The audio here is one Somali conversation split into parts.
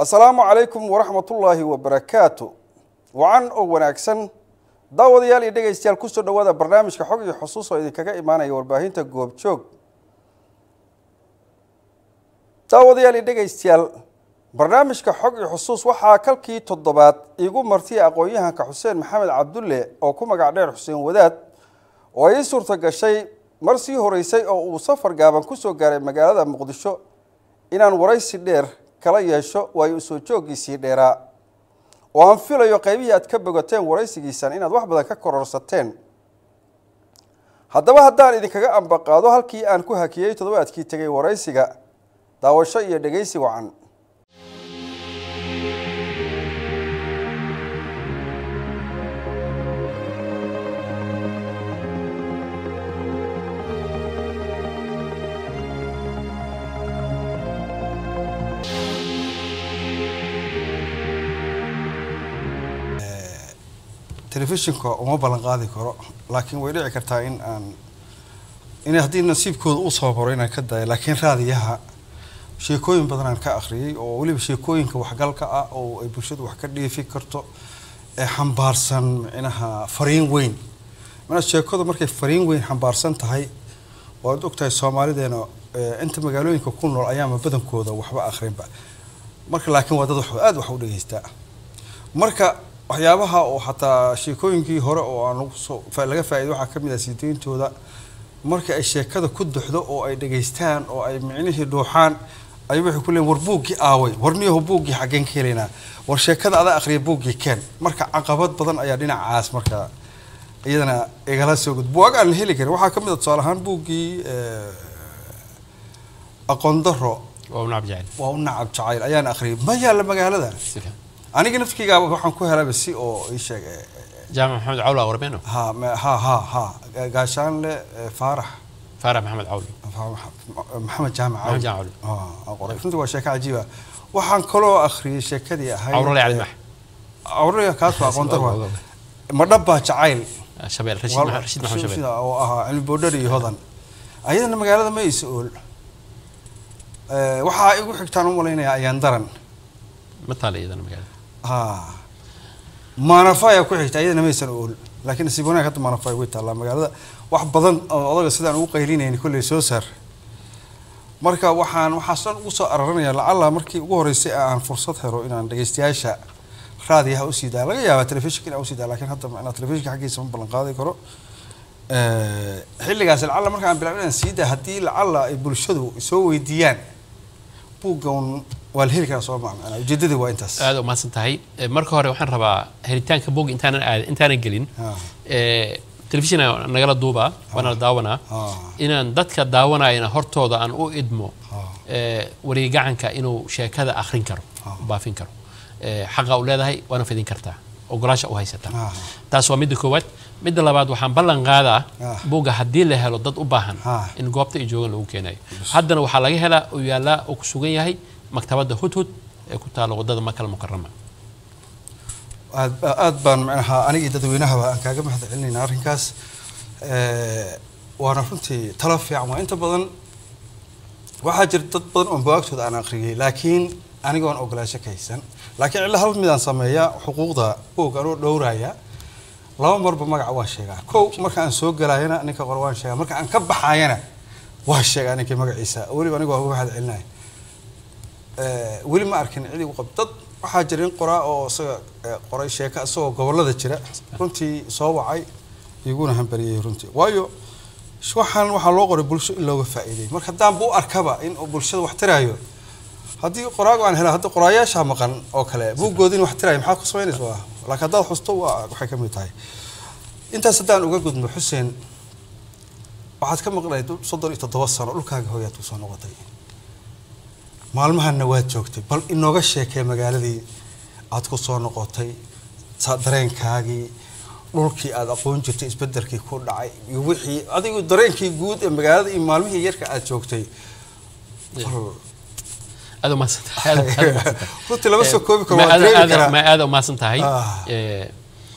asalaamu calaykum waraxmatullaahi wabarakaatu wacan oo wanaagsan daawadayaal iyo dhegaystayaal kusoo dhawaada barnaamijka xog iyo xusuus oo idinkaga imaanaya warbaahinta goobjoog daawadayaal iyo dhegaystayaal barnaamijka xog iyo xusuus waxaa kalkii toddobaad iigu martiya aqoon-yahanka xuseen maxamed cabdulle oo ku magac dheer xuseen wadaad oo ii suurta gashay mar sii horeysay oo uu safar gaaban kusoo gaaray magaalada muqdisho inaan waraysi dheer kala yeesho waayo usoo jooggiisii dheeraa oo aan filayo qaybihii aad ka bogateen waraysigiisan inaad wax badan ka kororsateen haddaba haddaan idinkaga ambaqaado halkii aan ku hakiyey toddobaadkii tegay waraysiga daawasho iyo dhegaysi wacan telefishinka uma ballan qaadi karo laakiin way dhici kartaa in aan in haddii nasiibkooda uu sababaro inaan ka dayo laakiin raadiyaha sheekooyin badan aan ka akhriyay oo weliba sheekooyinka waxgalka ah oo ay bulshadu wax ka dheefi karto ee xambaarsan micnaha fariin weyn mana sheekadu markay fariin weyn xambaarsan tahay waad ogtahay soomaalideena inta magaalooyinka ku nool ayaama badankooda waxba akhrinba marka laakiin waa dad wax aada wax u dhegeystaa marka waxyaabaha oo xataa sheekooyinkii hore oo aan laga faa'iday waxaa ka mid ah siideyntooda marka ay sheekada ku duxdo oo ay dhegaystaan oo ay micnihii dhuuxaan ay waxay ku leeyiin war buuggii aaway war niyaho buuggii xaggeen ka helaynaa war sheekada adaa akhriya buuggii keen marka caqabad badan ayaa dhinacaas marka iyadana igala soo gud buugaag aan la heli karin waxaa ka mid ah tusaale ahaan buuggii aqoon daro waa u nacab jacayl waa u nacab jacayl ayaan akhriyay ma yaalla magaalada si fiican aniga nafkeyga waxaan ku helaba si oo ii sheeg jaamac maxamed cawl aa warbeeno ha ma- ha ha ha gaashaanle faarax faarax maxamed cawl maxamed jaamac Maxamed Jaamac Ah, aan qoray runtii waa sheeko cajiiba waxaan kaloo akhriyay sheekadii ahayd cawrale cali max cawrale kaas waa aqoon darwa Ogo, ogo. ma dhabbaa jacayl shabeel rashiid Wal- Maxa- rashiid maxamed shabeel sida oo ahaa cilmi boodhar iyo hodan ayadana magaalada ma isa ool Eh, waxaa igu xigtaan u malaynayaa ayaan daran ma taala iyadana magaalada ha maanafa ayaa ku xigta ayadana maysan ool laakiin nasiib wanaag hadda maanafa way taallaa magaalada wax badan oo odaga sidaan ugu qaylinayni kolley soo saar marka waxaan waxaasan ugu soo araranayaa lacalla markii ugu horreysay aan fursad helo inaan dhegeystayaasha raadiyaha usii daa laga yaabaa telefishinka inaan usii daa laakiin hadda macnaa telefishinka xaggiisa ma ballan qaadi karo xilligaas lacalla marka aan bilaabin inaan sii daa haddii lacalla ay bulshadu soo weydiiyaan buuggan waa la heli karaa soo maa macnaa ujeedadii waa intaas aad u mahadsan tahay Eh, marka hore waxaan rabaa helitaanka bog intaanan aad intaanan gelin Ah. eh, telefishin aan nagala duubaa waana la daawanaa Ah. inaan dadka daawanayana hortooda aan u idmo Ah. eh, wareegacanka inuu sheekada akhrin karo baafin karo Eh, xaqa u leedahay waana fidin kartaa ogolaasha u haysataa Ah. taas waa midda koowaad midda labaad waxaan ballan qaadaa Ah. buugga haddii la helo dad u baahan Ah. in goobta ay joogan lagu keenayo haddana waxaa laga helaa uu yaallaa oo ku sugan yahay maktabadda hudhud ee ku taalla waddada makal mukarama aad aad baan macnaha aniga iyo dadweynahaba aan kaaga mahad celinaynaa arrinkaas Eh, waana runtii talo fiican waa inta badan waxaa jira dad badan oo buwaagtooda aan akhriyay laakiin anigoon ogolaasho ka haysan laakiin cilla hal midaan sameeya xuquuqda buug anoo dhowraya laba marba magaca waan sheegaa kow marka aan soo gelaayana ninka qore waan sheegaa marka aan ka baxaayana waan sheegaa ninkii magaciisa weliba anigoo uga mahad celinaya Eh, weli ma arkin cidi u qab dad waxaa jira in qoraa oo isaga eh, qoray sheeko isagoo gobolada jira runtii soo wacay iguna hambariyey runtii waayo sh- waxaan waxaa loo qoray bulsho in looga faa'iiday marka haddaan bu u arkaba in uu bulshada wax tiraayo haddii qoraago aan hela hadda qoraayaasha maqan oo kale buuggoodin wax tiraayo maxaa ku samaynaysa waa laakiin haddaad xusto waa waxay ka mid tahay intaas haddaan uga gudmo xuseen waxaad ka maqnayd soddon iyo toddoba sano dhulkaaga hooyaad kusoo noqotay maalmahanna waad joogtay bal inooga sheekee magaaladii aad ku soo noqotay sa- dareenkaagii dhulkii aad aqoon jirtay isbedelkii ku dhacay iyo wixii adigu dareenkii guud ee magaalada iyo maalmihii yarka aad joogtay bal- aad u mahadsan tahay aad- aad u mahadsan tahay. runtii lama soo koobi karo Ma waa aad- dareemi aad- karaa ma aad u mahadsan tahay Ah. Eh,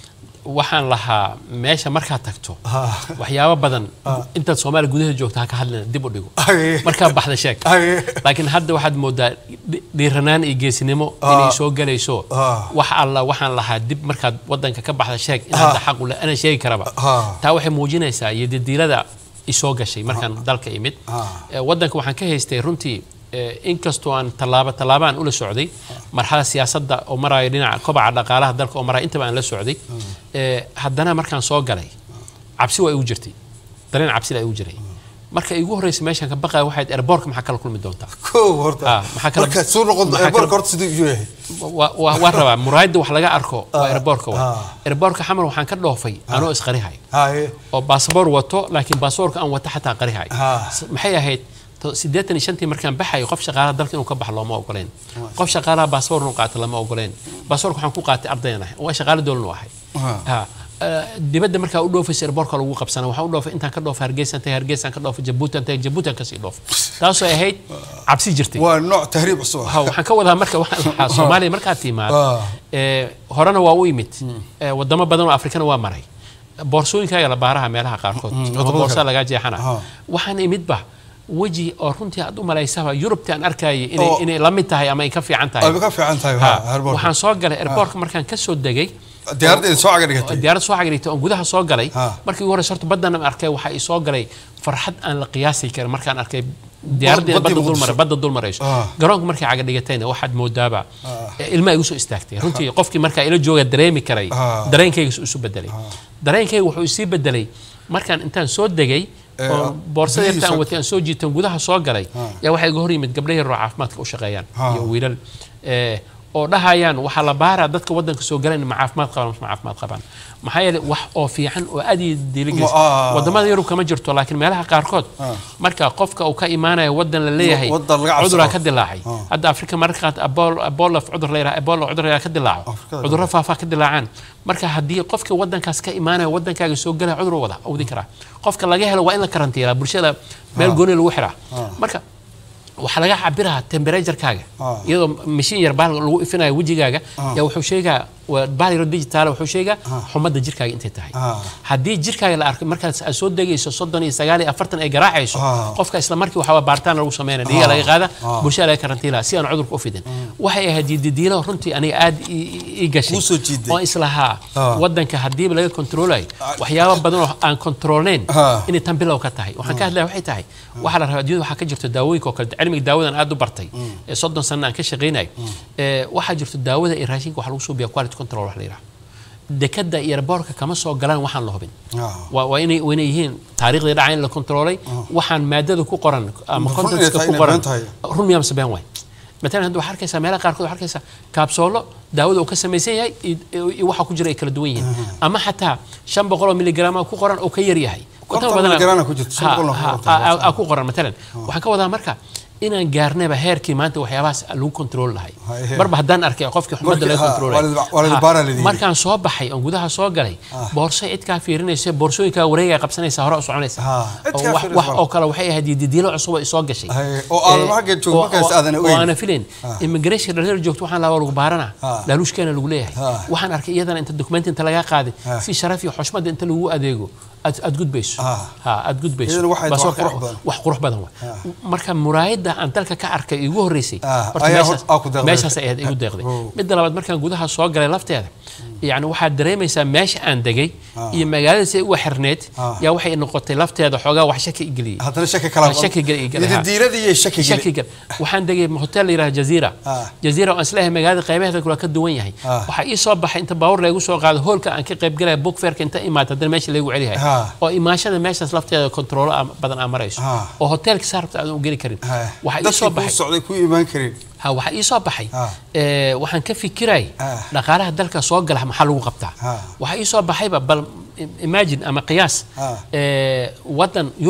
waxaan lahaa meesha markaad tagto Ha. waxyaabo badan Ah. intaad soomaaliya gudaheeda joogta ha ka hadlina dib u dhigo Haye. markaa baxda sheeg Haye. laakiin hadda waxaad moodaa dhi- dhiiranaan iyo geesinimo Ah. inay soo galayso Ah. wax alla waxaan lahaa dib markaad wadanka ka baxda sheeg in Ah. hadda xaq u leh ana sheegi karaba Ah. taa waxay muujinaysaa iyo didiilada isoo gashay markaan dalka imid Ah. Eh, wadanka waxaan ka haystay runtii eh, inkastoo aan tallaabo tallaabaan ula socday marxalada siyaasadda oo maraayo dhinaca kobaca dhaqaalaha dalka oo maraayo intaba aan la socday Eh, haddana markaan soo galay cabsi waa igu jirtay dareen cabsida igu jiray marka igu horreysay meeshaan ka baqaya waxayd airbortka maxaa kala kulmi doontaa kow horta Ah, maxaa kala- markaad soo noqon maxaa airbortka kala- horta siduu iyuu yahay Wa- wa- waan rabaa muraayadda wax laga arko waa Ah, airbortka wa ah. airbortka xamar waxaan ka dhoofay anoo isqarihay haye oo baasaboor wato laakiin baasaboorka aan wata xataa qarihay Ah. S- maxay ahayd to- siddeetan iyo shantii markaan baxayo qof shaqaalaha dalka inuu ka baxo looma ogoleen qof shaqaalaha baasaboor inuu qaato lama ogoleen baasaboorka waxaan ku qaatay ardayan ahay waa shaqaale dowlan u ahay Ah. Ha. Eh, dibadda markaa u dhoofaysa airbortka lagu qabsana waxaan u dhoofay intaan ka dhoofay hargeysan tagay hargeysan ka dhoofay jabuuti aan tagay jabuuti aan kasii dhoofay taasoo ahayd cabsi jirtay waa nooc tahriib cusub ah ha waxaan ka wadaa marka waxaan lahaa soomaaliya markaad timaad Ah. ee, horena waa u imid ee, wadamo badan oo afrikana waa maray boorsooyinkaaga la baaraha meelaha qaarkood Mm, oo wadamada boorsa kale. lagaa jeexana Ah. waxaan imidba weji oo runtii aad u malaysaba yurubti aan arkayay inay, Oo. inay la mid tahay ama ay ka fiican tahay ay ka fiican tahay Ha, ha airbortka waxaan soo galay airbortka markaan ka soo degay diyaaradda idin soo caga dhigatay diyaarad soo cagirigtay oon gudaha soo galay Ha. markii ugu horeysa horta baddan aan arkay waxaa ii soo galay farxad aan la qiyaasi karin markaan arkay diyaaradda baddii badda dul Muqdisho. maray badda dul marayso Ah. garoonka markay caga dhigatayna waxaad moodaaba Ah. eh, ilma igu soo istaagtay runtii qofkii markaa ila jooga dareemi karay Ah. dareenkayga isu- isu bedelay dareenkayga wuxuu isii bedelay markaan intaan soo degay Eh, oo boorsada biyihii yarta aan soo- watay aan soo jiitan gudaha soo galay Ah. yaa waxaa iga hor yimid gabdho yaroo caafimaadka u shaqeeyaan Ah. iyo wiilal eh, oo dhahayaan waxaa la baaraa dadka wadanka soo galan ma caafimaad qabaan ma caafimaad qabaan maxaa yeelay wax oo fiican oo aad iyo diiligelis Ma- ah. wadamada yurub kama jirto laakiin meelaha qaarkood Ah. marka qofka uu ka imaanayo wadan la leeyahay Wadan laga cabsado. cuduraa ka dilaacay Ah. hadda afrika mararka qaar Ebola- ebola cudur la yidhaha ebola cudur la yidhaha ka dilaaco Afrikada cudurro faafaa ka dilaacaan marka haddii qofka wadankaas ka imaanaya wadankaaga soo galaya cudur wada awdi karaa qofka laga helo waa in la karantiilaa bulshada meel gooni lagu xiraa Ah. marka waxaa laga cabiraha temperaturekaaga Ah. iyadoo mashiin yar baal lagu ifinayo wejigaaga Ah. yaa wuxuu sheegaa waa baal yaro digital wuxuu sheegaa Ah. xumadda jirkaaga intay tahay Ah. haddii jirkaaga la arko markaas aad soo degayso soddon iyo sagaal iyo afartan ay garaacayso Ah. qofka isla markii waxaa baaritaan lagu sameynaya dhiiga Ah. laga qaada Ah. bulshada laga karantiilaa si aan cudurka u fidin waxay ahayd didiilo runtii aniga aad ii- ii ii gashay Kuu soo jiiday. oo islahaa Ah. wadanka hadiiba laga kontroolayo waxyaabo badan oo aan kontroolnayn Ah. inay tan bilow ka tahay waxaan ka hadlaya waxay tahay waxaa la rabaa adduunyada waxaa ka jirto daawooyinka oo kale cilmiga daawadan aad u bartay ee soddon sana aan ka shaqaynayo ee waxaa jirto daawada iyo raashinka waxa lagu suubiya quality control wax la yidhaha dekada iyo airbortka kama soo galaan waxaan la hubin Ah. waa waa inay waa inay yihiin taariikhdii dhaca in la kontroolay waxaan maadada ku qoran ama Run inay contentska tahay ku inay qoran been tahay. run miyaa mise been waay matalan hadda waxaa arkaysaa meelaha qaarkood waxaa arkaysaa kaabsoolo daawada uu ka samaysan yahay iyo- iyo waxa ku jira ay kala duwan yihiin ama xataa shan boqol oo miligrama ku qoran oo ka yar yahay Konton Wadamo badan- miligrama ku jirto, shan Ha- boqol oo ku ha- qoran tahay. ha- ha- ku qoran matalan waxaan ka wadaa marka inaan gaarnayba heerkii maanta waxyaabahaas lagu kontrool lahay Haye. marba haddaan arkay qofkii xumadda Markii- laga ha, kontroolay waa la- waa la baara la yidhi. markaan soo baxay oon gudaha soo galay boorso cid kaa fiirinaysa boorsooyinkaa wareegaa qabsanaysa hore u soconaysa Ha, cid Oo kaa wax- fiirinaysa wax waa. oo kale waxay ahayd didiilo cusub oo isoo gashay Haye, oo aadan Eh, xagga joogin, oo- markaas oo- aadan oo ogeyn. aanan filayn Ah. immigration dhalinyaro joogto waxaan lahaa waa lagu baarana Ah. laaluushkeena lagu leeyahay Ah. waxaan arkay iyadana inta dokumenti inta lagaa qaaday Ah. si sharaf iyo xushmada inta lagu adeego aad aad gudbayso Ah. ha aad gudbayso Iyadana waxay tahay wax Baasaboorka- qurux badan. wax qurux badan wa marka muraayadda aan dalka ka arkay igu horreysay Ah, horta ayaa meeshaas- hor- aa ku deeqday. meeshaas ay ahayd igu deeqday Oh. midda labaad markaan gudaha soo galay lafteeda yani waxaad dareemaysaa meesha aan degay iyo magaalada si ay uga xirneed Ah. yaa waxay noqotay lafteeda xoogaa wax shaki igeliyey haddana shaki kala shaki geli- geli- ha. diiradii iyo shaki geli shaki gal waxaan degay hotel la yidhaha jaziira Ah. jaziira oo aan isleeyahay magaalada qaybaheeda kula ka duwan yahay Ah. waxaa ii soo baxay inta baawur laygu soo qaado hoolka aan ka qayb galaya book fairka inta imaata haddana meesha laygu celiyahay Ah. oo imaashada meeshaas lafteeda kontroolo aa- badan aa marayso Ah. oo hotelka saarabta aadan u geli karin Ha, waxaa ii dadkii soo kuu baxay socday ku imaan karin ha waxaa ii soo baxay Ah. ee, waxaan ka fikiray Ah. dhaqaalaha dalka soo gala maxaa lagu qabtaa Ah. waxaa ii soo baxayba bal im- imagine ama qiyaas Ah. ee, wadan yuruba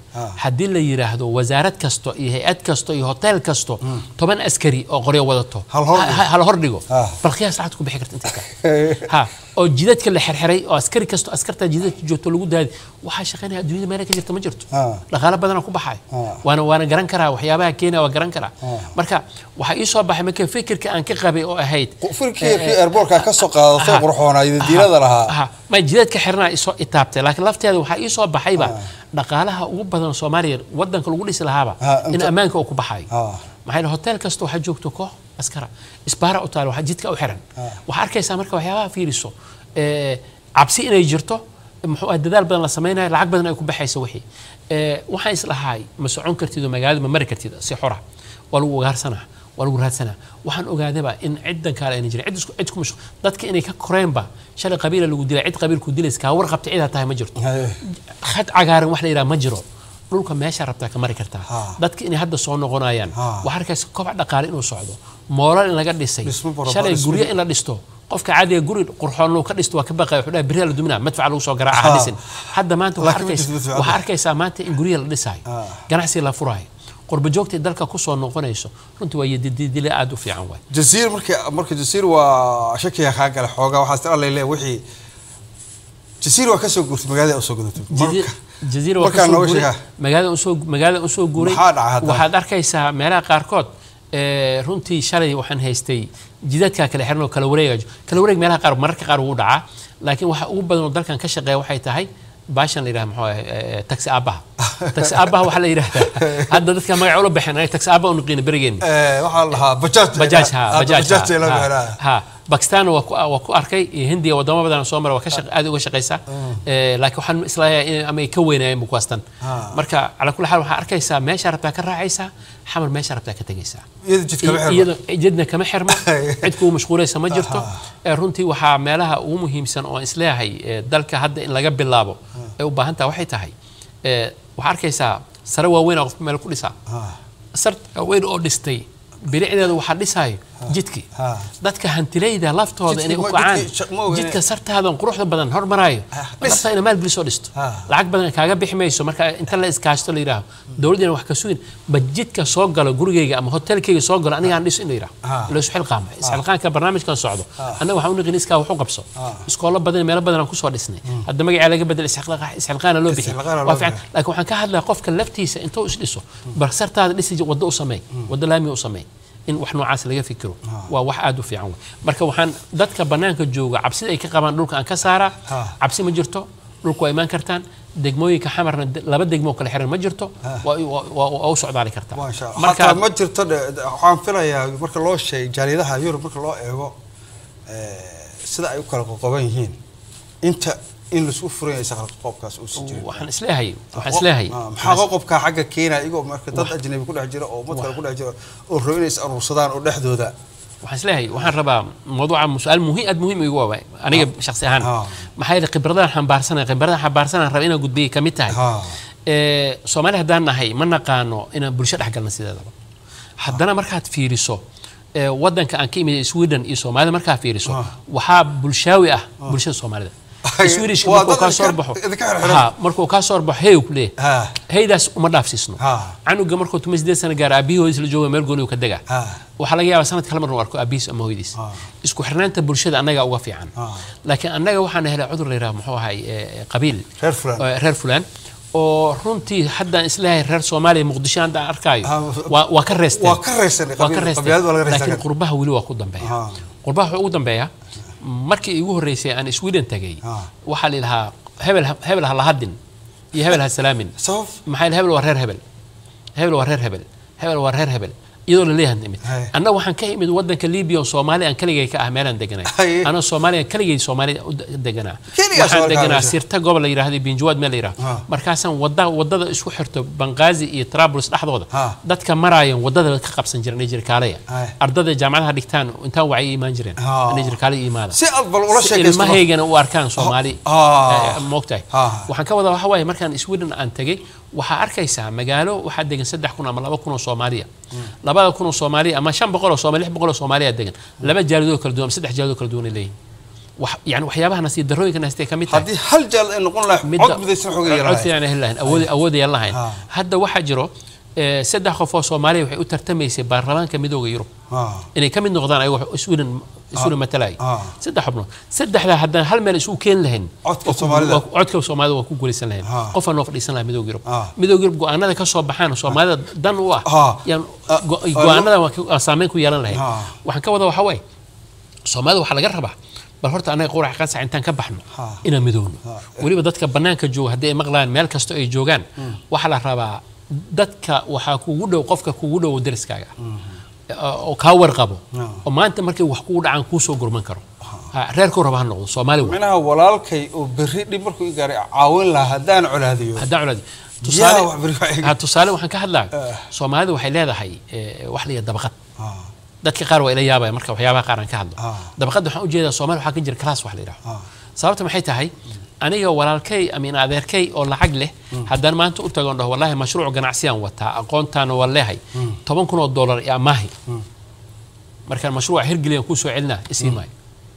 Ah. haddii la yidhaahdo wasaarad kasto iyo hay-ad kasto iyo hotel kasto toban askari oo qoryo wadato Hal hor ha- dhigo. ha- hal hor dhigo Ah. bal qiyaas lacagta ku bixi karta inta kale ha oo jidadka la xirxiray oo askari kasto askarta jidadka joogto lagu daadi waxaa shaqaynaya adduunyada meela ka jirta ma jirto Ah. dhaqaale badana ku baxay Ah. waana waana garan karaa waxyaabaha keenaya waa garan karaa Ah. marka waxaa ii soo baxay marka fikirka aan ka qabay oo ahayd firkii kii airbortka ka soo qaadatay qurxoonaa diilada lahaa ha ma jidadka xirnaa isoo itaabtay laakiin lafteeda waxaa ii soo baxayba dhaqaalaha ugu badan soomaaliya wadanka lagu dhisi lahaaba Ah, in inta- ammaanka uu ku baxayo Ah. maxaa yeele hotel kasta waxaa joogto koox askara isbaara u taal waxaa jidka u xiran waxaa arkaysaa marka waxyaabaha fiiriso ee, cabsi inay jirto muxuu ah dadaal badan la samaynayo lacag badan ay ku baxayso wixii Ee, waxaan islahay ma socon kartid oo magaalada ma mari kartid si xora waa lagu ugaarsanaa waa lagu raadsanaa waxaan ogaadaba in ciddan kaale ayna jirin cid isku cid ku mashquul dadka inay ka koreenba shalay qabiila lagu dilay cid qabiilku dilaysa kaa warqabta cidaa tahay ma jirto Haye. khad cagaaran wax la yidhaha ma jiro dhulka meesha rabtaa ka mari kartaa Ha. dadka inay hadda soo noqonayaan Ha. waxaa arkaysa kobac dhaqaale inuu socdo moolal in laga dhisay Dhismo barabara, shalay dhismo. guryo in la dhisto qofka caadiga guri qurxoon uu ka dhisto waa ka baqaya wuxuu dhahay beriyaa la duminaa madfaca lagu soo garaaca ha Ha. dhisin hadda maanta waxaa Laakiin ma arkaysa- jirto madfaca. waxaa arkaysaa maanta in guryaha la dhisaayo Ha. ganacsi la furaayo qurba joogtay dalka kusoo noqonayso runtii waa yadidile aada u fiican waay jasiir markii marka jasiir waa shakiga kaa gala xoogaa waxaa isla leeyahay wixii jasiir waa kasoo guurtay magaalada usoo gudatay Jazi- marka jaziira waa markaa kasoo nooga guuray sheegaa. magaalada usoo magaalada usoo guuray Maxaa dhacay haddana? waxaad arkaysaa meelaha qaarkood ee, runtii shalay waxaan haystay jidadka kala xiran oo kala wareega kala wareeg meelaha qaar mararka qaar wuu dhacaa laakiin waxa ugu badan oo dalkan ka shaqeeya waxay tahay baashan la yidhaha muxuu ahay ee, taxi aabaha taxi aabaha waxaa la yidhahdaa hadda dadka magaca ula baxeen anaga taxi aabaha u naqiina berigeena Eh, waxaa la dhahaa bajaaj bajaaj ha Hadda bajaaj bajaajta loo ha, gaadhaa. ha bakistan waa ku waa ku arkay iyo hindiya wadamo badan oo soo mara waa ka shaq- aad uga shaqaysaa Eh, laakiin waxaan islahayaa in ama ay ka weynaayeen bukuwaastan Ah. marka calaa kulli xaal waxaa arkaysaa meesha rabtaa ka raacaysaa xamar meesha rabtaa ka tegaysaa iyada jidka ma xirma. iyada jidna kama xirmo cid kugu mashquulaysa ma jirto Aha. Eh, runtii waxaa meelaha ugu muhiimsan oo aan isleeyahay eh, dalka hadda in laga bilaabo ay u baahan tahay waxay tahay eh, waxaa arkaysaa sare waaweyn oo qofka meel ku dhisaa Ah, sar weyn oo dhistay bilicdeeda waxaa dhisaayo jidkii ha. dadka hantilayda laftooda Jidkii inay u ma- kacaan jidkii shaq- ma ogeyn. jidka sartaadan quruxda badan hormaraayo Ah, dhis. laftaa ina maalgelisoo dhisto Ah. lacag badan kaaga bixi mayso marka inta la iskaashto la yidhaaho dowladdina wax ka sugin ba jidka soo galo gurigeyga ama hotelkeyga soo galo aniga aan dhiso in la yidhaho Ah. la isu xilqaama isxilqaanka barnaamijkan socdo annaga waxaan u naqin iskaa wax u qabso Ah. iskoolo badan meelo badan aan kusoo dhisnay hadda magacaa laga bedel isxilqaa- isxilqaana loo bixi Isxilqaana loo waa fiican bixi. laakiin waxaan ka hadlaya qofka laftiisa intuu is dhiso bar sartaada dhisi waddo u sameey waddo laamiga u sameey in wax noocaas laga fikiro waa wax aad u fiican wey marka waxaan dadka bannaanka jooga cabsida ay ka qabaan dhulka aan ka saaraa Ah. cabsi ma jirto dhulku waa imaan kartaan degmooyinka xamarna de- laba degmo kala xiran ma jirto waa waa- waa- waa u socdaali kartaa Masha Allah. marka Hataa ma jirto de- de- waxaan filayaa marka loo sheegay jaaliyadaha Yurub marka loo eego eh, sida ay u kala qoqoban yihiin inta in laisku furan yahay shaqal qoobkaas uu si jirin waxaan isleeyahay waxaan isleeyahay Ah, maxaa qoqobka xagga keenaya igoo marka dad ajnabi ku dhex jira oo ummad kale ku dhex jira oo rabo inay is aruursadaan oo dhexdooda waxaan isleeyahay waxaan rabaa mawduuca mu- su-aal muhiim aad muhiim igu waaway aniga shakhsi ahaan Ah. maxaa yeelay khibradahan xambaarsanay khibradahan xambaarsanaan raba inaan gudbiyay ka mid tahay Ah. Ee, soomaali haddaan nahay ma naqaano inaan bulsho dhex galna sideedaba haddana markaad fiiriso ee, wadanka aan ka imid sweden iyo soomaalida markaa fiiriso Ah. waxaa bulshaawi ah bulshada soomaalida Ay, swedishka waa markuu dad kaa soo idinka- baxo idinka xirxiran. Ha, markuu kaa soo baxo hey ku leeyahay Ah. heydaas uma dhaafsiisno Ah. canuga markuu tuma sideed sano gaaro aabihii hooyadiis la jooga meel gooni uu ka degaa Ah. waxaa laga yaabaa sanadka hal mar uu arko aabihiis ama hooyadiis Ah. isku xirnaanta bulshada annaga uga fiican Ah. laakiin annaga waxaan helay cudur la yidhaha muxuu ahay ee, qabiil Reer fulaan. oo reer fulaan oo runtii haddaan isleeyahay reer soomaaliya muqdisho hadda aan arkaayo Ah, waa waa ka reesteen waa ka reesteen, waa ka qabiil- reesteen qabiilada waa laga reestaa laakiin kan. qurbaha weli waa ku dambeeya Ah. qurbaha wuxuu ugu dambeeya markii igu horreysay aan sweden tagay Ah. waxaa la yidhahaa hebel ha- hebel ha lahadin iyo hebel ha salaamin sabab maxaa yeele hebel waa reer hebel hebel waa reer hebel hebel waa reer hebel iyadoo la leeyahay imid Hay. annaga waxaan ka imid wadanka libiya oo soomaali aan kaligay ka ah meelaan deganay Hay. anoo soomaaliya kaligay soomaali u de- deganaa Keligaa waxaan Soomaali ka deganaa hadasha. sirta gobol la yidhaahdo binjawaad meel la Ah. yidhaahdo markaasaan wada wadada isku xirto banqaazi iyo trablus dhexdooda Ah. dadka maraayan wadada ka qabsan jiran jirkaaleya Hay. ardada jaamacadaha dhigtaan intaan wacyi imaan jireen Ah. jirkaale imaada si aad bal ula si sheekaysto ilmahaygana u arkaan soomaali Ah. eh, moogtahay Ah. waxaan ka wadaa waxa waaye markaan sweden aan tegey waxaa arkaysaa magaalo waxaa degan saddex kun ama laba kun oo soomaaliya labada kun oo soomaaliya ama shan boqol oo soomaali lix boqol oo soomaaliya degan laba jaalidoo kala duwan ama saddex jaalidoo kala duwan ay leeyihin wax yani waxyaabaha nasiib darrooyinka naastay ka mid tahay haddii hal jaal ay noqon lahay cod midaysan xooga cod yeelahay fiican ay heli lahayn awood awood yeelan lahayn Ha. hadda waxaa jiro eh, saddex qof oo soomaaliya waxay u tartamaysay baarlamaanka midooda yurub inay ka mid noqdaan ayago iswina iswina matalay Ah. saddex xubnood saddexdaa haddaan hal meel isugu keeni lahayn Codka waa ku- Soomaalida. waa ku- codka soomaalida waa ku guulaysan lahayn Ah. qofaan noo fadhiisan lahaa midooda yurub Ah. midooda yurub go-aanada ka soo baxaan soomaalida dan u ah Ah. yaan Ah. go- Ah. go-aanada waa ka- waa saameyn ku yeelan lahayn Ah. waxaan ka wada waxaa waaye soomaalida waxaa laga rabaa bal horta anaga qurax qansax intaan ka baxno Ah. inaan midoowno Ah. weliba dadka bannaanka jooga haddii ay maqlaan meel kasta ay joogaan waxaa la rabaa dadka waxaa kugu dhow qofka kugu dhow deriskaaga oo kaa warqabo Ah. oo maanta markay wax kugu dhacaan kuu soo gurman karo Ha, reerkuu raba ha noqdo soomaali waa minaha walaalkay oo berri dhib markuu i gaaray caawin lahaa haddaan colaadiyo haddaan colaadi Yaa tusaale wax beri wax iga- ha, tusaale waxaan ka hadlaa Ah. soomaalida waxay leedahay eh, wax la yidhaha dabaqad Ah, dadka qaar waa ila yaabaya marka waxyaabaha qaar aan ka hadlo Ah. dabaqadda waxaan ujeedaa soomaaliya waxaa ka jira class wax la yidhaho ah, sababta maxay tahay aniga walaalkay amin adeerkay oo lacag leh haddaan maanta u tago dhaho wallaahi mashruuc ganacsiyaan wataa aqoontaana waa leehay toban kun oo dollar iyo amaahi markaan mashruuca hirgeliyaan kuu soo celinaa isii maayo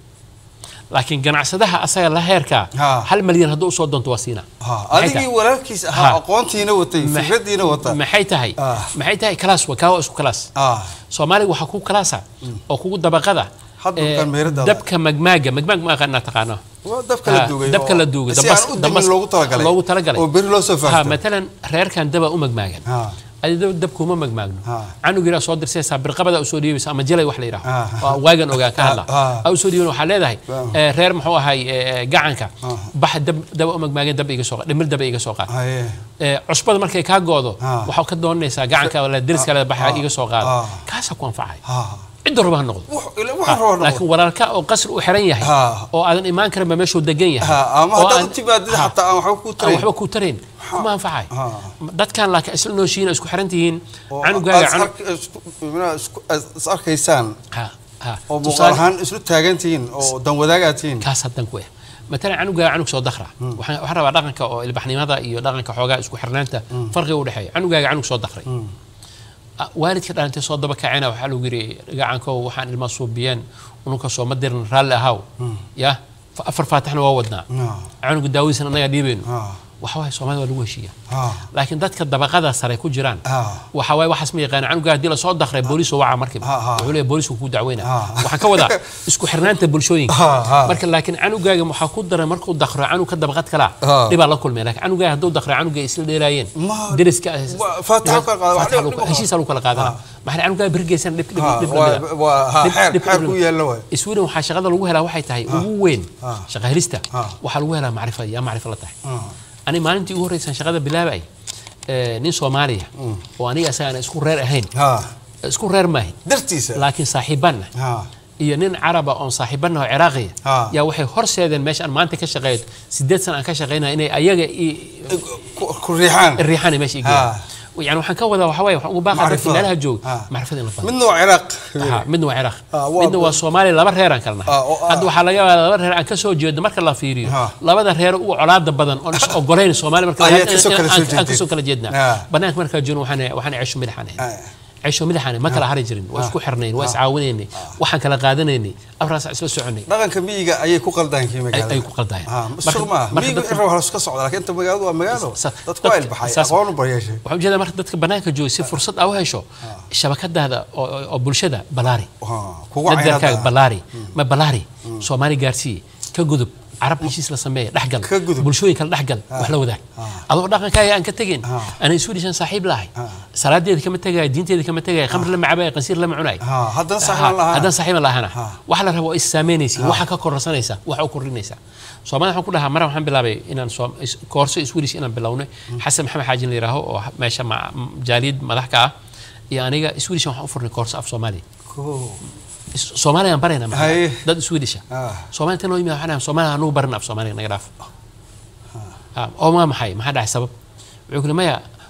laakiin ganacsadaha asaga la heerkaa Ha. hal malyan hadduu usoo doonto waa siinaa ah. Maxay adigii tahay? walaalkiis Ha. ahaa aqoontiina watay Ma- fikradiina wata maxay tahay Ah. maxay tahay class waa kaa waa isku class ah soomaaliga waxaa ku kalaasa oo kugu dabaqada Hadda eh, bukaan meheradaada. dabka magmaaga magmaag ma aqaan inaad taqaano waa dabka la Ha, duugay dabka oo- la duugay si dabas- aan u dabas- dimin loogu talagalay loogu talagalay oo berri loo soo ha faafto matalan reerkan daba u magmaagan Ha. adi dab- dabkuma magmaagno Ha. canug yaraa soo dirsaysaa birqabada usoo dhiibaysa ama jalay wax la yidhaho Ha. waa waagan ogaa ka hadla Ha. a usoo dhiiban waxaa leedahay Ha. eh, reer muxuu ahay eh, gacanka Ha. bax dab daba u magmaagan dab iga soo qa- dhimir daba iga soo qaad haye Eh, cusbada markay kaa goodo Ha. waxaa ka doonanaysaa gacanka la deriska le baxa Ha. iga soo qaada Ha. kaasaa ku anfacay ha cidda raba ha noqdo wax ila- waxaan rabaa noqdo. laakiin walaalka oo qasri u xiran yahay Ha. oo aadan imaan karin ba meeshuu degan yahay ha ama oo haddaad aan- u timaadid Ha. xataa aan waxba ku aan tarayn waxba ku tarayn kuma anfacay Ha. dadkan laakiin isla nooshiina isku xiran tihiin oo canugaaga aad is canug ark- isku- minaha isku- is is arkaysaan ha ha oo muuqaal tusaale ahaan islu taagan tihiin oo dan wadaag aad tihiin kaas hadan ku eh matalan canugaaga canug soo dakra waxaan waxaan rabaa dhaqanka oo ilbaxnimada iyo dhaqanka xoogaa isku xirnaanta farqiga u dhexeeya canugaaga canug soo dakray Ah, waalidka dhalantay soo daba kacena waxaa lagu yidhi gacankow waxaan ilmaa suubiyeen ununka soo ma dirin raalli ahaw ya fa- afar faatixna waa wadnaa No. canuga daawadiisana annagaa dhiibayno Ah. waxa waaye soomaalida waa lagu heshiiya Ah. laakiin dadka dabaqada sare ku jiraan Ah. waxa waaye waxaas ma yaqaana canuga haddii lasoo dakray booliis waca markiiba Ah, ah. wuxuu leeyahay booliisku kuu dacweyna Ah. waxaan ka wadaa isku xirnaanta bulshooyinka Ah, ah. marka laakiin canugaaga waxaa ku daray markuu dakro canug ka dabaqad kalaa Ah. dhibaa la kulmay laakiin canugaaga hadduu dakro canuga ay isla dheeraayeen Ma- deriska Wa- Faatixa ku kala qaada, wax Faatixa dhib- lagu- dhib- heshiisa lagu kala qaadana Ah. maxaa canugaaga birgeysan dhib dhib Ha, dhib waa- lamida. waa- ha, Dhib- xeer- dhib- xeer dhib- ku yaalla waay. Sweden waxaa shaqada lagu helaa waxay tahay ugu weyn Ah. shaqa helista Ah. waxaa lagu helaa macrifad yaa macrifo la tahay Ah. ani maalintii ugu horreysaan shaqada bilaabay eh, nin soomaaliya oo aniga asaga aan isku reer ahayn Ha. isku reer maahin dartiisa laakiin saaxiibanna Ha. iyo nin caraba oon saaxiibanna oo ciraaqiya Ah. yaa waxay horseedeen meesha aan maanta ka shaqeeyo sideed sana aan ka shaqeynaya inay ayaga i- ku- ku riixaan riixaan meesha i geeyaan yani waxaan ka wadaa waxaa waaye waxaan ugu baaqaa dadka Macrifada. meelaha jooga Ah. macrifada in la fahmo midna waa ciraaq Ha, midna waa ciraaq Ah, waa- midna waa soomaaliya laba reer aan kala nahay Ah, oo- ah. hadda waxaa laga yaabaa laba reer aan ka soo jeedo marka la fiiriyo Ha. labada reer ugu colaada badan oon is ogolayn soomaaliya marka Ayaad kasoo kala soo aan- aan jeedeen. kasoo kala jeednaa Ah. banaanka markaa joogno waxaan waxaan ceesho midaxaan ahayn Ah. ceesho midaxaan ma kala hari jirin waa isku xirnayn waa iscaawinaynay waxaan kala qaadanaynay afraas isla soconay dhaqanka miyiga ayay ku qaldaan kii ay magaalada ay ku qaldayaan Ah, Marka- suuq maaha marka miyiga dadka- in raba iska socda laakiin inta magaaladu waa magaalo Sa- dadku waa dadka- ilbaxay saas- aqoon u baryeeshay waxaan ujeedaa marka dadka banaanka jooga si fursad aa u hesho shabakadaada oo- oo oo bulshada balaari Ha, kugu dadgarkaaga caynada balaari ma balaari soomaali gaarsii ka gudub carab heshiis la sameeya dhexgal Ka gudub. bulshooyin kale dhexgal wax la wadaag adoo dhaqankaaga aan ka tegin ana isu dhishan saaxiib lahay salaadeeda kama tegaya diinteeda kama tegaya khamr lama cabaya qansiir lama cunay Ha, haddana saaxiib lahaan. haddana saaxiib lahana Ha. waxa la rabo waa is saameynaysa waxa ka kororsanaysa waxa u kordhinaysa soomaalida waxaan ku dhahaa mara waxaan bilaabay inaan Soom- is- koorso iswidish inaan bilownay xasan maxamed xaajin la yidhaaho oo meesha ma- jaaliyad madax ka ah iyo aniga iswidish waxaan u furnay koorso af soomaaliya Koo. Is- Soomaaliya aan barayna marka. Haye. dad Swedish ah Ah. Soomaaliya tan loo yimid waxaan nahay Soomaaliya anugu baran af Soomaaliya naga dhaaf Ah, oo ma maxay maxaa dhacay sabab wuxuu kuli maya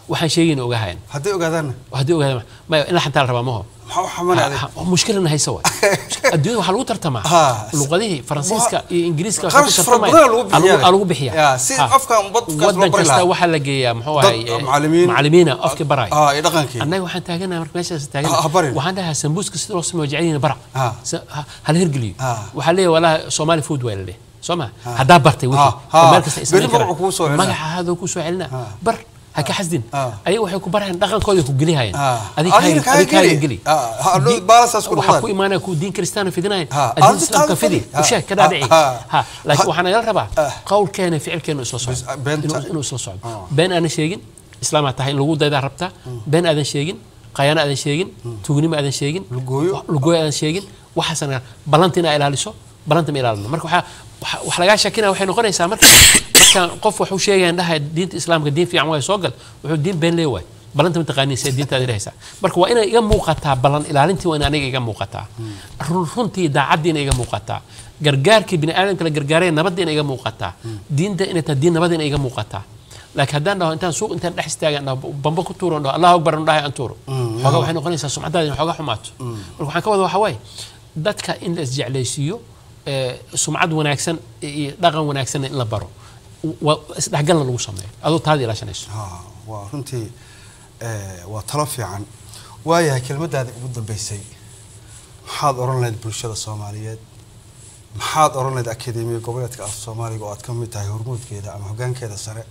waxaan sheegayna ogahayan hadday ogaadaanna haddii ogaada maya in la xantaa la rabaa maho maxaa u xamanaaday mushkilana haysa waay adduunyada waxaa lagu tartamaa Ha. luqadihii faransiiska iyo ingiriiska Qarash fara badan lagu bixiyaa. aa lagu bixiyaa Ya, si Ha. qofka wadkaas loo wadan bari kasta lahaa. waxaa la geeyaa muxuu Dad, ahay uh, macallimiin. macallimiina afki baraya ah iyo dhaqankii annaga waxaan taaganaha marka meeshaas Ha- ha taagana barin. waxaan dhahaa sambuuska sida loo sameeyo jecelyihiin bara Ha. Sa- ha- hala hergeliyo Ha. waxaa leeyahay walaa somali food waa la leeyahay soo ma haddaa bartay Ha. wixii Ha. oo meel kasta ay Berri samayn karaan. magacu kuu soo celinaa. magaca hadoo kuu soo celinaa Ha. bar ha ka xasdin Ha. ayaga waxay ku barayaan dhaqankooda ku gelihayaan Ah. adig Adigna kaaga- kaaga adig kaaga geli. geli Ah, ha, adoo Di- balanceas ku waxaa noqdaan. ku imaanaya kuwa diin kristaana fidinayan Ha. addiin Adiga islaamka taada fidi fidi. Ha. usheeg ka Ha. dhaadhici Ha. ha laakiin Ha. waxaa nagala rabaa Ah. qowlkeena ficilkeena isla Bis- socdo beenta- inuu- inuu isla socdo Ah. been aanan sheegin islaamaa tahay in lagu daydaa rabtaa been aadan sheegin qayaano aadan sheegin tuugnimo aadan sheegin Lugooyo. lugooyo aadan sheegin waxaasna ballanta inaa ilaaliso ballanta ma ilaalino marka waxaa waxa- wax lagaa shakinaya waxay noqonaysaa marka markaan qof waxu sheegayaan dhahay diinta islaamka diin fiican waay soo gal wuxuu diin been lee waay ballanta ma taqaaniin see diintaada dhehaysaa marka waa inay iga muuqataa ballan ilaalintii waa in aniga iga muuqataa run runtii daacaddii inay iga muuqataa gargaarkii bini aadamka la gargaaraya nabadda inay iga muuqataa diinta inay tahay diin nabadda inay iga muuqataa laakiin haddaan dhaho intaan suuq intaan dhex istaagan dhaho bambo ku tuuro dhaho allahu akbar dhahay aan tuuro xoogaa waxay noqonaysaa sumcadaada in xoogaa xumaato marka waxaan ka wada waxaa waaye dadka in la isjeclaysiiyo ee, sumcad wanaagsan iyo dhaqan wanaagsanna in la baro waa isdhexgalna lagu sameeyo adoo taada ilaashanayso Ha, waa runtii eh, waa talo fiican waayahay kelmadaada ugu dambeysay maxaad oran lahayd bulshada soomaaliyeed maxaad oran lahayd akademiya goboleedka af soomaaliga oo aad ka mid tahay hormuudkeeda ama hoggaankeeda sare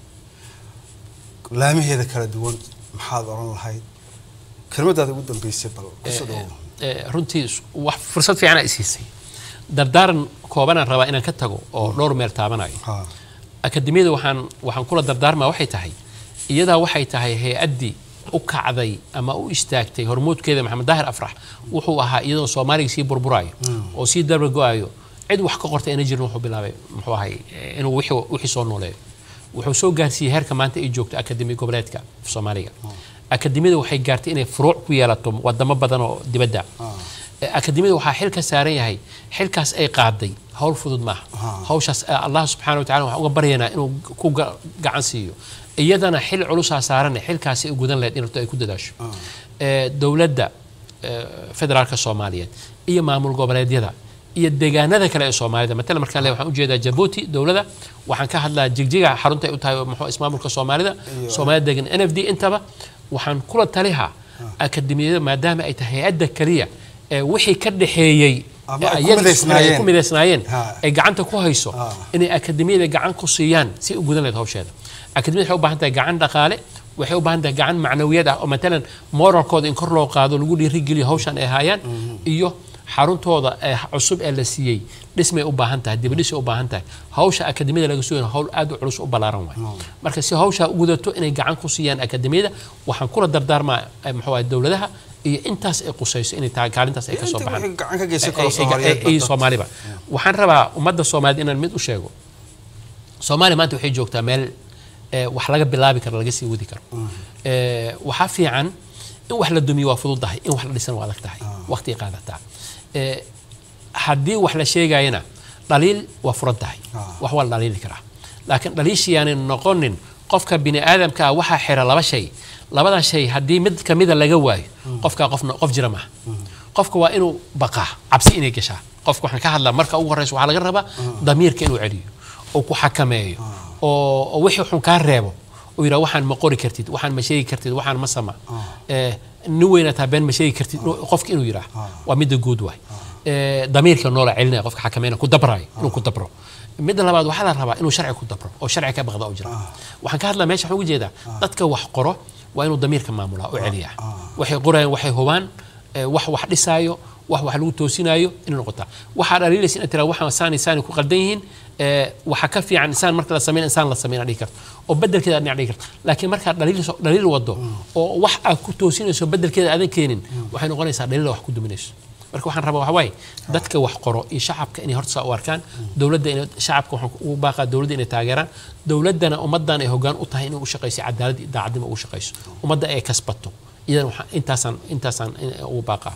laamaheeda kala duwan maxaad oran lahayd kelmadaada ugu dambeysay bal kusoo dhawow Ee, runtii s- wax fursad fiican aa isiisay dardaaran koobanaan rabaa inaan ka tago oo dhowr meel taabanayo ha akademiyada waxaan waxaan kula dardaarmaa waxay tahay iyadaa waxay tahay hay-addii u kacday ama u istaagtay hormuudkeeda maxamed daahir afrax wuxuu ahaa iyadoo soomaaliga sii burburaayo oo sii darba go-ayo cid wax ka qorta ayna jirin wuxuu bilaabay muxuu ahay eh, inuu wixii wixii soo nooleeyo wuxuu soo gaarsiiyey heerka maanta ay joogto akademi goboleedka soomaaliga akademiyada waxay gaartay inay furuuc ku yeelato wadamo badan oo dibadda Eh, akademiyada waxaa xil ka saaran yahay xilkaas ay qaaday hawl fudud maaha hawshaas eh, allah subxaana wa tacala waxaan uga baryaynaa inuu ku ga- gacan siiyo iyadana xil culusaa saaran xilkaasi ay gudan lahayd in horta ay ku dadaasho Eh, dowladda eh, federaalka soomaaliyeed iyo maamul goboleedyada iyo deegaanada kale ee soomaalida matala markaan leeyahay waxaan ujeedaa jabuuti dowladda waxaan ka hadlaa jigjiga xarunta ay u tahay muxuu ismaamulka soomaalida soomaalida degan n f d intaba waxaan kula talihaa akademiyada maadaama ay tahay hay-adda keliya ee wixii ka dhexeeyey Ama ee ay ku ayaga midaysnaayeen. ay ku midaysnaayeen Ha. ay gacanta ku hayso Ha. inay akademiyada gacan ku siiyaan si ay u gudan lahayd hawsheeda akademiyada waxay u baahan tahay gacan dhaqaale waxay u baahan tahay gacan macnawiyad ah oo matalan moralkooda in kor loo qaado lagu dhiirigeliyo hawshan ay hayaan iyo xaruntooda ee cusub ee la siiyey dhismay u baahan tahay dibadhisay u baahan tahay hawsha akademiyada laga sugaya hawl aad u culus u ballaaran waay marka si hawshaa u gudato inay gacan ku siiyaan akademiyada waxaan kula dardaarmaa eh, muxuu ahay dowladaha iyo intaas ay qusayso inay tahay kaalintaas ay ka soo Inta baxaan wixii gacan ka geysan karo Ay- ay- Soomaaliyeed ay- ay- badda. soomaaliba waxaan rabaa ummadda soomaaliyeed inaan mid u sheego soomaaliya maanta waxay joogtaa meel eh, wax laga bilaabi karo laga sii wadi karo Eh, waxaa fiican in wax la dumiyo waa fududahay in wax la dhisan waa adag tahay waqti qaadataa Eh, haddii wax la sheegayana dhaliil waa furan tahay Ah. wax waa la dhaliili karaa laakiin dhaliishiyaanay noqonin qofka bini aadamka ah waxaa xira laba shay labadaa shay haddii mid kamida laga waayo qofkaa qofna qof jira maaha qofka waa inuu baqaa cabsi inay gashaa qofka waxaan ka hadlaa marka ugu horeysa waxaa laga rabaa damiirka inuu celiyo oo ku xakameeyo oo oo wixii xun kaa reebo oo yidhaha waxaan ma qori kartid waxaan ma sheegi kartid waxaan ma sama Eh, nin weyna taa been ma sheegi kartid inuu- qofka inuu yidhaah waa midda guud waay Eh, damiirka noola celinaya qofka xakameynaya ku dabraayo inuu ku dabro midda labaad waxaa la rabaa inuu sharci ku dabro oo sharci ka baqda oo jira waxaan ka hadlaa meesha waxaan uga jeedaa dadka wax qoro waa inuu damiirka maamulaa oo celiyaa waxay qorayaan waxay hubaan eh, wax wax dhisaayo wax wax lagu toosinaayo inay noqotaa waxaa dhaliilaysa inaad tiraa waxaan saani saani ku qaldan yihiin eh, waxaa ka fiican insaan marka la sameyn insaan la sameyn aad dhihi karto oo bedelkeeda aad dhinac dhigi karto laakiin markaad dhaliil dhaliil wado oo wax aad ku toosinayso bedelkeeda aadan keenin waxay noqonaysaa dhaliil wax ku duminayso marka waxaan rabaa waxa waaye dadka wax qoro iyo shacabka inay horta saa u arkaan dowladda inay shacabka waxaan ugu baaqaa dowladda inay taageeraan dowladdana ummaddan ay hoggaan u tahay inay u shaqayso cadaalad iyo daacadnimo ugu shaqayso ummadda ay kasbato iyadan waxaan intaasaan intaasaan in- ugu baaqaa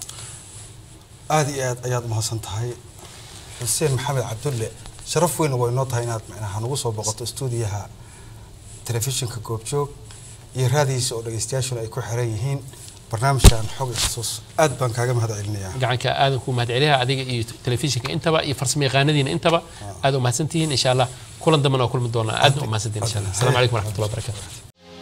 aada iyo aad ayaad umahadsan tahay xuseen maxamed cabdulle sharaf weyn way noo tahay inaad macnaha nagu soo boqoto stuudiyaha telefishinka goobjoog iyo raadiisa oo dhegeystayaashuna ay ku xiran yihiin barnaamijkan xog xusuus aad baan kaaga mahad celinayaa gacanka aadan ku mahadceliha adiga iyo telefishinka intaba iyo farsamo yaqaanadiina intaba aad u mahadsantihiin insha allah kulan dambana waa kulmi doonaa aadna u mahadsantihiin insha allah asalaamu calaykum waraxmatullahi wabarakatu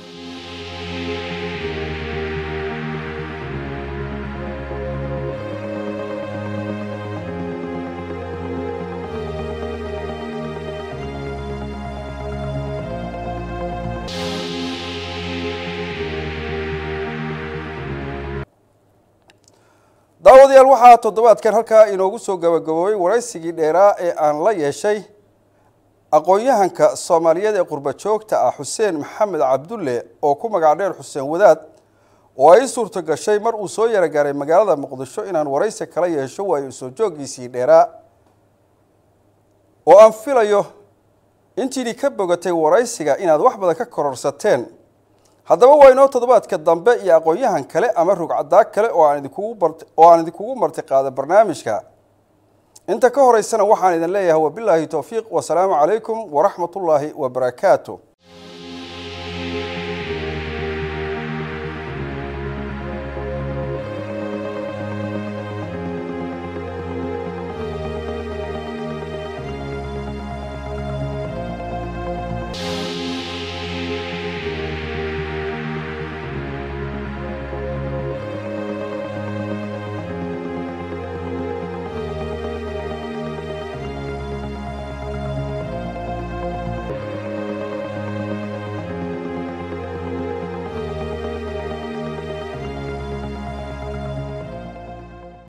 daawadayaal waxaa toddobaadkan halkaa inoogu soo gabagaboobay waraysigii dheeraa ee aan la yeeshay aqoon-yahanka soomaaliyeed ee qurba joogta ah xuseen maxamed cabdulle oo ku magac dheer xuseen wadaad oo ay suurto gashay mar uu soo yara gaaray magaalada muqdisho inaan waraysi kala yeesho waayo soo jooggiisii dheeraa oo aan filayo intiidii ka bogatay waraysiga inaad wax badan ka kororsateen haddaba waa inoo toddobaadka dambe iyo aqoon-yahan kale ama rugcadaa kale oo aan idinkugu bart oo aan idinkugu martiqaada barnaamijka inta ka horeysana waxaan idin leeyahay wabilaahi towfiiq wasalaamu calaykum waraxmatullaahi wabarakaatu